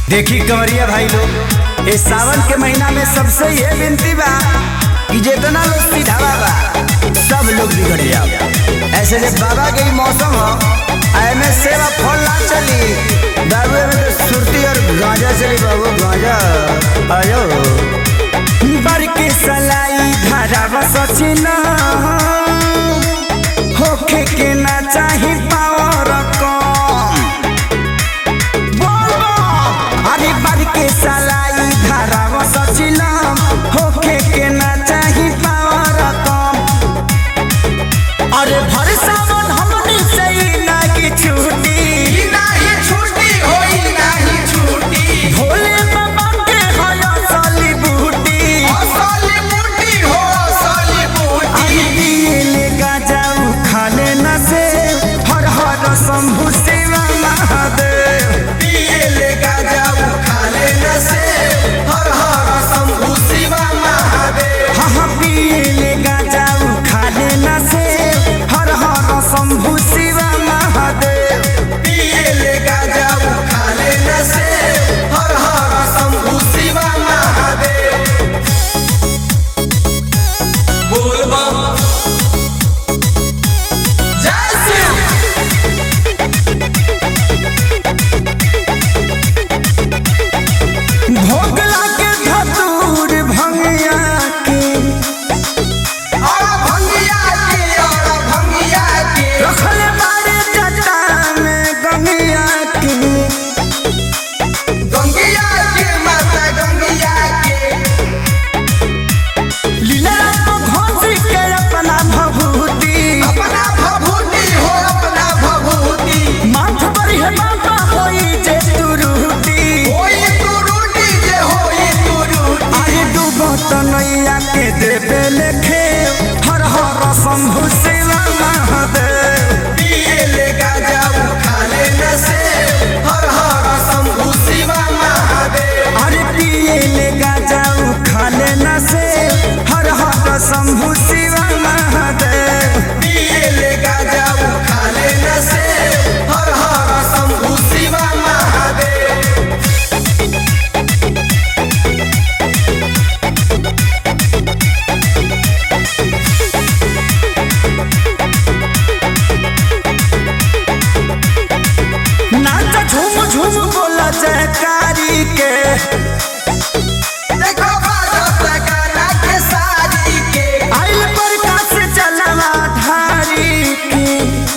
देखी कंवरिया भाई लोग इस सावन के महीना में सबसे ये विनती बा कि जितना लोग सीधावा बा सब लोग बिगड़ जाओ ऐसे जब बाबा के ही मौसम हो एमे सेवा फल ना चली दारू में तो सुरती और गांजा चली बाबू गांजा आयो बर के सलाई धारा बसचिना होखे के ना चाही पावर कम अरे बर के सलाई धारा सचिलम होखे के ना चाही पावर कम अरे भर सावन हमनी से ही ना की छूटी भोले बाबा के हया साली बूटी अरे दिए ले गाजाऊ खाले न से हर हर शंभु शिवा महादेव हाँ हाँ पिए ले गाजाऊ खाले न से हर हर शंभु शिवा महादेव बोल बम जय शिव भोग लागे धतूर भंगिया के और भंगिया के और भंगिया के रखले बारे जटा में गंगिया के गंगिया के माता गंगिया के लीला को घोंसी के अपना भभूति अपना भभूति हो अपना भभूति माथ पर है बाबा होई जे तुरुटी होई तू रूटी जे होई तू रूटी अरे डूबो तो नैया के देवे लेखे हर हर शंभु शिवा महादेव पिए ले गाजाऊ खाले न से हर हर शंभु शिवा महादेव अरे पिए ले गाजाऊ खाले न से हर हर शंभु शिवा महादेव पिए ले गाजाऊ खाले न से हर हर शंभु शिवा महादेव नाच झूम झूम बोला जयकारी के देखो बाजत गाना के सारी के आइल प्रकाश चलवा धारी के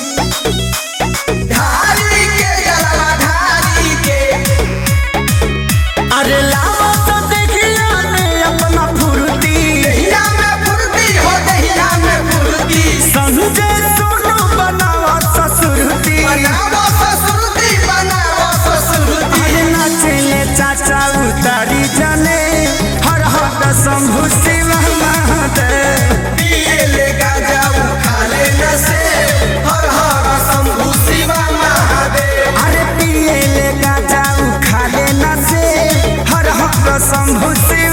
धारी के जलवा धारी के अरे लावा तो देखिया ने अपना फुर्ती दहिया में फुर्ती हो दहिया में फुर्ती संजय सोनू बनावा ससुरती बनावो ससुरती बनावो ससुरती अरे नाचले चाचा उतारी जाने हर हर शंभु शिव महादेव पिए ले गाजाऊ खाले न से हर हर शंभु शिवा महादेव अरे पिए ले गाजाऊ खाले न से हर हर शंभु शिव